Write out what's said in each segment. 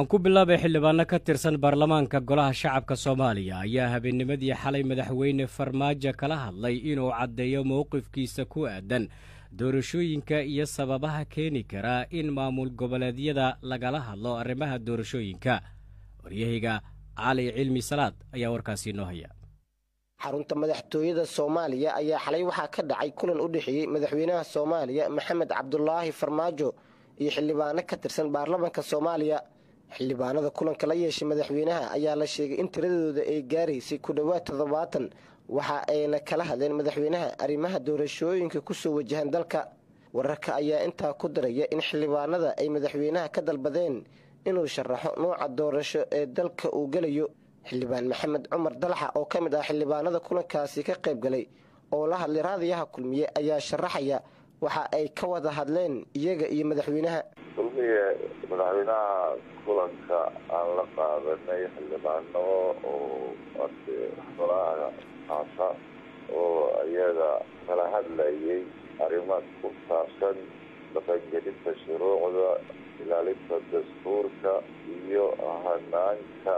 aan ku bilaabay xildhibaano ka tirsan baarlamaanka golaha shacabka soomaaliya ayaa habeennimadii xalay madaxweyne farmaajo kala hadlay inuu caddeeyo mowqifkiisa ku aadan doorashooyinka iyo sababaha keeni karaa in maamul goboleedyada lagala hadlo arrimaha doorashooyinka waryahayga cali cilmi salaad ayaa warkaasi inoo haya xarunta madaxtooyada soomaaliya ayaa xalay waxaa ka dhacay kulan u dhexeeyey madaxweynaha soomaaliya maxamed cabdulaahi farmaajo iyo xildhibaano ka tirsan baarlamaanka soomaaliya xildhibaanada kulanka la yeeshay madaxweynaha ayaa la sheegay in tiradooda ay gaaraysay ku dhowaad toddobaatan waxa ayna kala hadleen madaxweynaha arrimaha doorashooyinka kusoo wajahan dalka wararka ayaa intaa ku daraya in xildhibaanada ay madaxweynaha ka dalbadeen inuu sharaxo nuuca doorasho ee dalka uu gelayo xildhibaan maxamed cumar dalaxa oo ka mid ah xildhibaanada kulankaasi ka qayb galay oo la hadlay raadiyaha kulmiye ayaa sharaxaya waxa ay ka wada hadleen iyaga iyo madaxweynaha kulmiye madaxweynaha kulanka aan la qaadanay xildhibaano oo ade golaha haasa oo iyaga kala hadlayay arrimo ku saabsan dhaqangelinta shuruucda ilaalinta dastuurka iyo hanaanka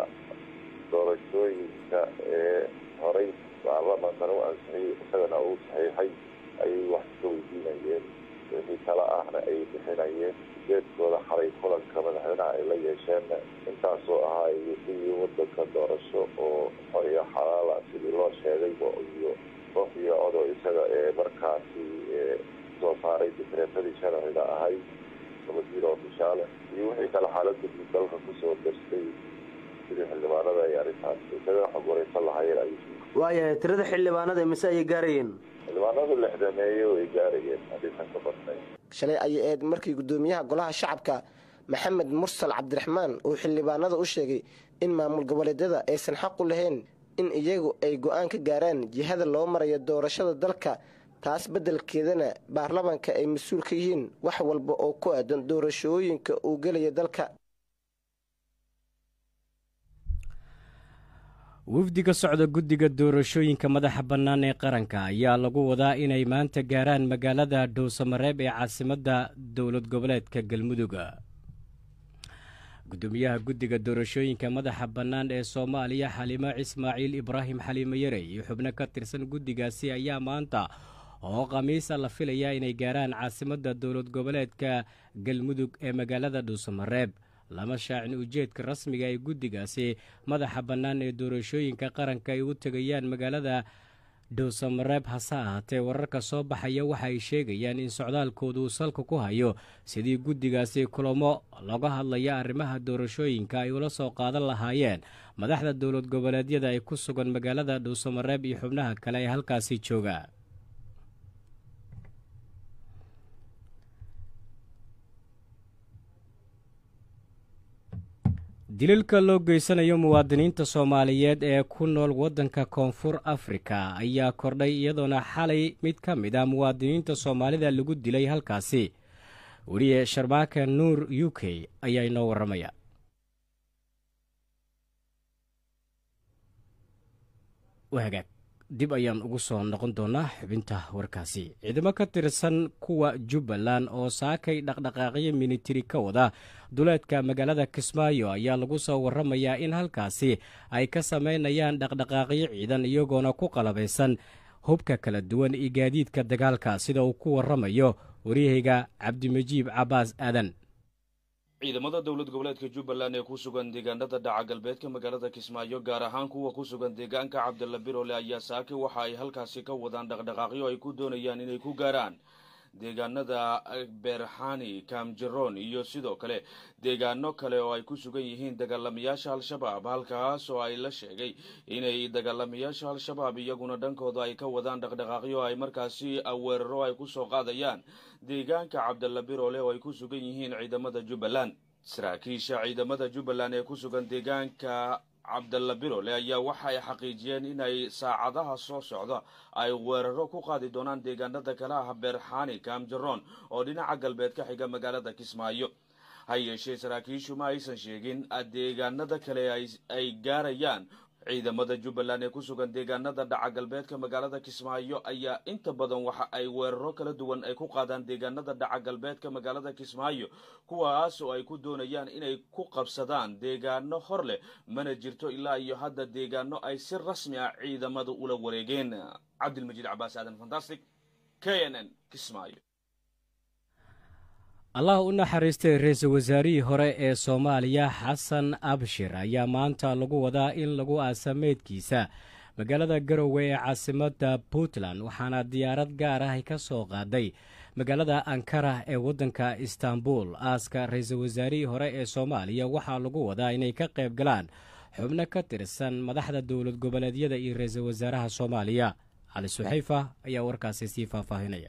doorashooyinka ee horay baarlamankana u ansixiyey isagana uu saxiixay ayay wax ka weydiinayeen wixii kale ahna ay bixinayeen ujeedkooda xalay kulanka madaxweynaha ay la yeesheenna intaasoo ahaa sidii wadanka doorasho oo xor iyo xalaala sidii loo sheegayba iyo qof iyo odo isaga ee markaasi soo saaray dikreetadii sharciga ahayd gabadiida ofishaale iyo wixii kale xaalada guud dalka kusoo darstay sidii xildhibaanada ay arrintaas isaga xog wareysan lahaayeen ay waayahay tirada xildhibaanada mise ayay gaarayeen xildhibaanadu lixdameeyo ay gaarayeen hadiisan ka badnay shalay ayay ahayd markii guddoomiyaha golaha shacabka maxamed mursal cabdiraxmaan uu xildhibaanada u sheegay in maamul goboleedyada aysan xaq u lahayn in iyagu ay go-aan ka gaaraan jihada loo marayo doorashada dalka taas beddelkeedana baarlamaanka ay mas-uul ka yihiin wax walba oo ku aadan doorashooyinka uu gelaya dalka wafdiga socda guddiga doorashooyinka madaxa bannaan ee qaranka ayaa lagu wadaa inay maanta gaaraan magaalada dhowsamareeb ee caasimadda dowlad goboleedka galmudug guddoomiyaha guddiga doorashooyinka madaxa bannaan ee soomaaliya xaliimo ismaaciil ibraahim xaliimo yare iyo xubno ka tirsan guddigaasi ayaa maanta oo khamiisa la filayaa inay gaaraan caasimadda dowlad goboleedka galmudug ee magaalada dhowsamareeb lama shaacin ujeedka rasmiga ee guddigaasi madaxa bannaan ee doorashooyinka qaranka ay u tegayaan magaalada dhowsamareeb hase ahaatee wararka soo baxaya waxa ay sheegayaan in socdaalkoodu uu salka ku hayo sidii guddigaasi kulamo laga hadlaya arrimaha doorashooyinka ay ula soo qaadan lahaayeen madaxda dowlad goboleedyada ay ku sugan magaalada dhowsamareeb iyo xubnaha kale ee halkaasi jooga dililka loo geysanayo muwaadiniinta soomaaliyeed ee ku nool waddanka koonfur afrika ayaa kordhay iyadoona xalay mid ka mid ah muwaadiniinta soomaalida lagu dilay halkaasi weliye sharbaaka nuur u k ayaa inoo warramaya wagaag dib ayaan ugu soo noqon doonaa xubinta warkaasi ciidamo ka tirsan kuwa jubbaland oo saakay dhaqdhaqaaqyo minitiri ka wada duleedka magaalada kismaayo ayaa lagu soo warramayaa in halkaasi ay ka samaynayaan dhaqdhaqaaqyo ciidan iyagoona ku qalabaysan hubka kala duwan iyo gaadiidka dagaalka sida uu ku warramayo waryahayga cabdimajiib cabbaas aadan ciidamada dowlad goboleedka jubbaland ee ku sugan deegaanada dhaca galbeedka magaalada kismaayo gaar ahaan kuwa ku sugan deegaanka cabdilla birole ayaa saake waxa ay halkaasi ka wadaan dhaqdhaqaaqyo ay ku doonayaan inay ku gaaraan deegaanada beerxani kaamjaroon iyo sidoo kale deegaano kale oo ay ku sugan yihiin dagaalamayaasha al-shabaab halkaas oo ay la sheegay inay dagaalamayaasha al-shabaab iyaguna dhankooda ay ka wadaan dhaqdhaqaaqyo ay markaasi weeraro ay kusoo qaadayaan deegaanka cabdalla birole oo ay ku sugan yihiin ciidamada jubbaland saraakiisha ciidamada jubbaland ee ku sugan deegaanka cabdalla birole ayaa waxa ay xaqiijiyeen inay saacadaha soo socda ay weeraro ku qaadi doonaan deegaanada kale ah beerxani kaamjaroon oo dhinaca galbeed ka xiga magaalada kismaayo ha yeeshee saraakiishu ma aysan sheegin deegaanada kale ay gaarayaan ciidamada jubbaland ee ku sugan deegaanada dhaca galbeedka magaalada kismaayo ayaa inta badan waxa ay weeraro kala duwan ay ku qaadaan deegaanada dhaca galbeedka magaalada kismaayo kuwaas oo ay ku doonayaan inay ku qabsadaan deegaano hor leh mana jirto ilaa iyo hadda deegaano ay si rasmi ah ciidamada ula wareegeen cabdilmajiid cabaas aadan fantastic k n n kismaayo allah u naxariistay ra-iisul wasaarihii hore ee soomaaliya xasan abshir ayaa maanta lagu wadaa in lagu aasa meydkiisa magaalada garowe ee caasimadda puntland waxaana diyaarad gaar ah ay ka soo qaaday magaalada ankara ee waddanka istanbul aaska ra-iisul wasaarihii hore ee soomaaliya waxaa lagu wadaa inay ka qayb galaan xubno ka tirsan madaxda dowlad goboleedyada iyo ra-iisul wasaaraha soomaaliya cali suxayfa ayaa warkaasi sii faahfaahinaya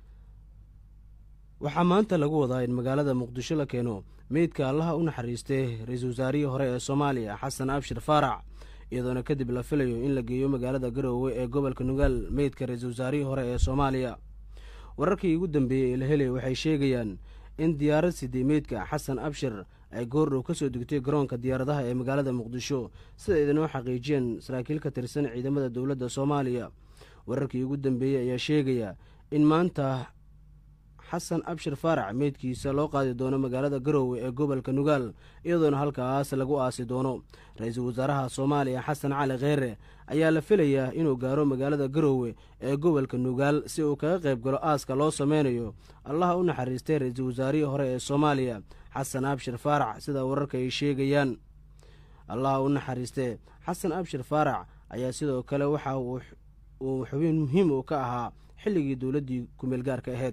waxaa maanta lagu wadaa in magaalada muqdisho la keeno meydka allaha u naxariistay ra-iisul wasaarihii hore ee soomaaliya xasan abshir faarac iyadoona kadib la filayo in la geeyo magaalada garoowe ee gobolka nugaal meydka ra-iisul wasaarihii hore ee soomaaliya wararkii ugu dambeeyey ee la helay waxay sheegayaan in diyaarad sidii meydka xasan abshir ay goordhow ka soo degtay garoonka diyaaradaha ee magaalada muqdisho sida idinoo xaqiijiyeen saraakiil ka tirsan ciidamada dowladda soomaaliya wararkii ugu dambeeyey ayaa sheegaya in maanta xasan abshir faarac meydkiisa loo qaadi doono magaalada garoowe ee gobolka nugaal iyadoona halkaas lagu aasi doono ra-iisul wasaaraha soomaaliya xasan cali kheere ayaa la filayaa inuu gaaro magaalada garoowe ee gobolka nugaal si uu kaga qayb galo aaska loo sameynayo allaha u naxariistay ra-iisul wasaarihii hore ee soomaaliya xasan abshir faarac sida wararka ay sheegayaan allaha u naxariistee xasan abshir faarac ayaa sidoo kale waxa uu xubin muhiim uu ka ahaa xilligii dowladdii kumeel gaarka ahayd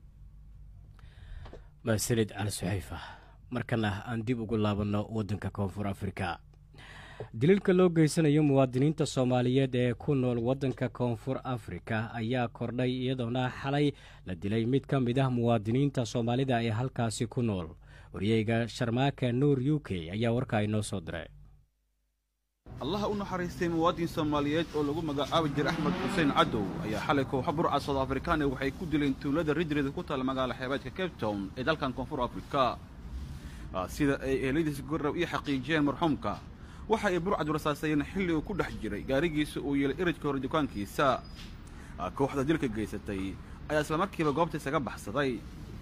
mahsanid cali suxayfa markana aan dib ugu laabanno waddanka koonfur afrika daliilka loo geysanayo muwaadiniinta soomaaliyeed ee ku nool waddanka koonfur afrika ayaa kordhay iyadoona xalay la dilay mid ka mid ah muwaadiniinta soomaalida ee halkaasi ku nool waryeyga sharmaaka nuur u k ayaa warkaa inoo soo diray allaha u naxariistay muwaadin soomaaliyeed oo lagu magacaabi jiray axmed xuseen cadow ayaa xalay kooxa burca soud afrikaane waxay ku dileen tuulada ridrida ku taala magaala xeebeedka cape town ee dalkan koonfur afrika sida ay eeladiis gorrow ii xaqiijiyeen marxuumka waxa ay burcad rasaasayeen xilli uu ku dhex jiray gaarigiisa uu yeelay iridka hore dukaankiisa kooxda dilka geysatay ayaa islamarkiiba goobta isaga baxsaday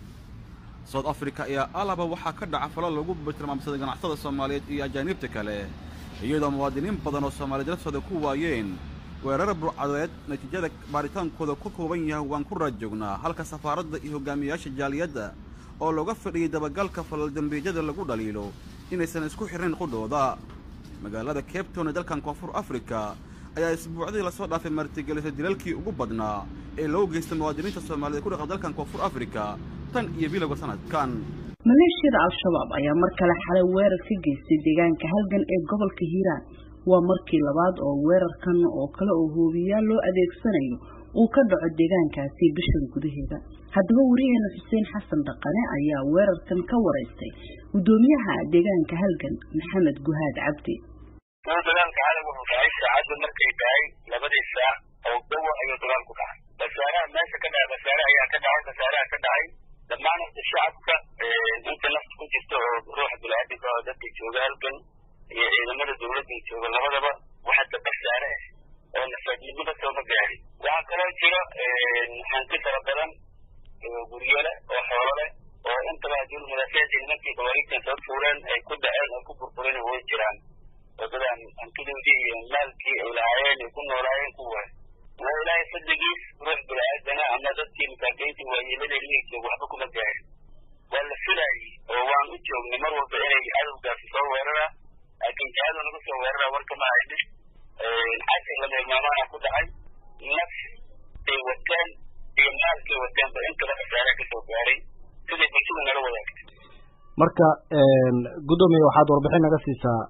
soud afrika ayaa alaba waxaa ka dhaca falo lagu tilmaamsaday ganacsada soomaaliyeed iyo ajaaniibta kale iyadoo muwaadiniin badan oo soomaaliyeed laftooda ku waayeen weerar burcadeed natiijada baaritaankooda ku kooban yahay waan ku raajoognaa halka safaaradda iyo hogaamiyayaasha jaaliyadda oo looga fadhiyey dabagalka falaldambiijyada lagu dhaliilo inaysan isku xirnayn qudhooda magaalada cape town ee dalkan koonfur afrika ayaa isbuucdii lasoo dhaafay martigelisay dilalkii ugu badnaa ee loo geystay muwaadiniinta soomaaliyeed ku dhaqan dalkan koonfur afrika tan iyo bilowga sanadkan maleeshiyada al-shabaab ayaa mar kale xalay weerar ka geystay deegaanka halgan ee gobolka hiiraan waa markii labaad oo weerarkan oo kale oo hoobiyaal loo adeegsanayo uu ka dhaco deegaankaasi bishan gudaheeda haddaba wariyaheena xuseen xasan dhaqane ayaa weerarkan ka waraystay guddoomiyaha deegaanka halgan maxamed guhaad cabdi dagaalka xalay wuxuu dhacay saacadda markay tahay labadii saac oo dawa ayuu dagaalku dhacay basaaraha meesha ka dhacay basaare ayaa ka dhacay basaaraha ka dhacay dhammaan inta shacabka inta nafta ku jirta oo ruuxa biniaadamka oo dadka jooga halgan iyo ciidamada dawladda jooga labadaba waxa dabasaare ah oo nafaadnimada sooma gaarin waxaa kaloo jiro hanti fara badan guryale oo xoolo leh oo intaba haddii madaafiicdii nimankii gawaariigtan soo tuureen ay ku dhaceen ay ku burbureen way jiraan wadadan hantidoodii iyo maalkii ay lahaayeen ay ku noolaayeen ku waay waa ilaahay fadligiis ruux bini-aadana ama dadkii masaakiintii waayeelada liigjoog waxba kuma gaarin waa la filaayey oo waan u joognay mar walba inay cadowgaasi soo weerara laakiin jihadu naga soo weerara warka ma haynin casir la meelmaamaana ku dhacay naf ay wateen iyo maalkay wateenba intaba khasaare ka soo gaaray siday bulshada nala wadaagtay marka guddoomiye waxaad warbixin naga siisaa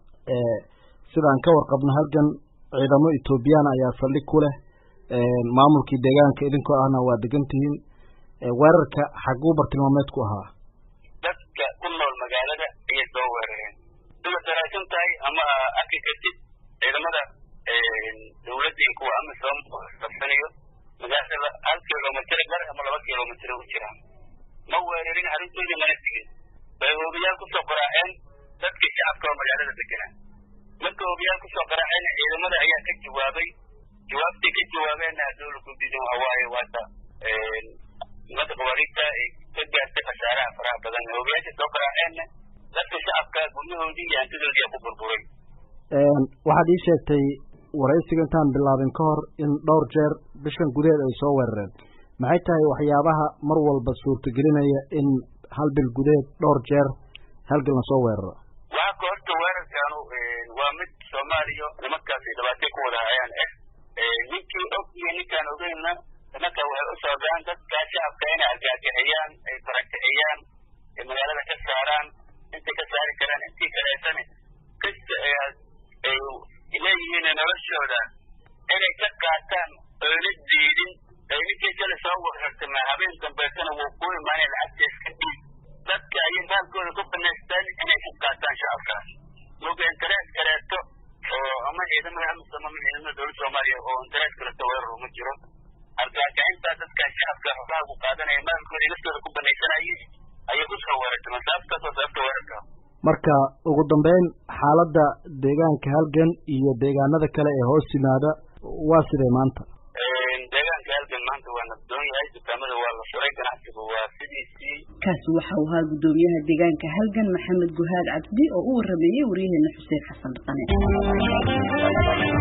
sidaan ka warqabno halgan ciidamo etoobiyaan ayaa saldhig ku leh maamulkii deegaanka idinkoo ahna waa degan tihiin weerarka xaguu bartilmaameed ku ahaa dadka ku nool magaalada ayay soo weerareen sida daraasan tahay ama arki kartid ciidamada dawladda iyo kuwa amisom qabsanayo magaalada hal kilomitr bar ama laba kilomitr u jiraan ma weerarin arrintoodii mana tegin bay hoobiyaal kusoo qoraaceen dadkii shacabka oo magaalada deganaa marka hoobiyaal kusoo qaraacayna ciidamada ayaa ka jawaabay jawaabtay ka jawaabeenna dowla guddidan waxa waaye waata ummadda qawaariigta ay ka gaartay khasaaraha faraha badan hoobiyaasha soo qaraaceenna dadka shacabka guryahoodii iyo hantidoodii aa ku burburay waxaad ii sheegtay waraysiga intaan bilaabin ka hor in dhowr jeer bishan gudaheed ay soo weerareen maxay tahay waxyaabaha mar walba suurtagelinaya in hal bil gudaheed dhowr jeer halgan lasoo weeraro waxaa ka horta weerarkaanu waa mid soomaaliya nimankaasi dhibaatay ku wada hayaan ah ninkii og iyo ninkaan ogeynna nimanka waxay u socdaan dadka shacabka inay argaagixiyaan ay barakiciyaan ay magaalada ka saaraan intay ka saari karaan intii kaleetana kasta ay leeyihiin noloshooda inay ka qaataan oyna diidin ay ninkii kale soo weerartama habeen dambeetana wuu ku imaanay lacagta iska dhiib dadka ayay maalkooda ku banaystaan inay ka qaataan shacabkaas moga interes kaleeto oo ama ciidamada amisom ama ciidamada dowladda soomaaliya oo interes kaleeto weerar uma jiro argagaxintaa dadka shacabka xogaha ku qaadanaya maalkooda naftooda ku banaysanayay ayay kusoo weerartama sababtaas oo sababta weerarka marka ugu dambeyn xaaladda deegaanka halgan iyo deegaanada kale ee hoos yimaada waa sidee maanta deegaanka halgan maanta waa nabdoon yahay dukaamada waa la furay ganacsiga waa sidiisii kaasi waxa uu ahaa guddoomiyaha deegaanka halgan maxamed guhaad cabdi oo u warameeyey waryaheena xuseen xasan dhaqane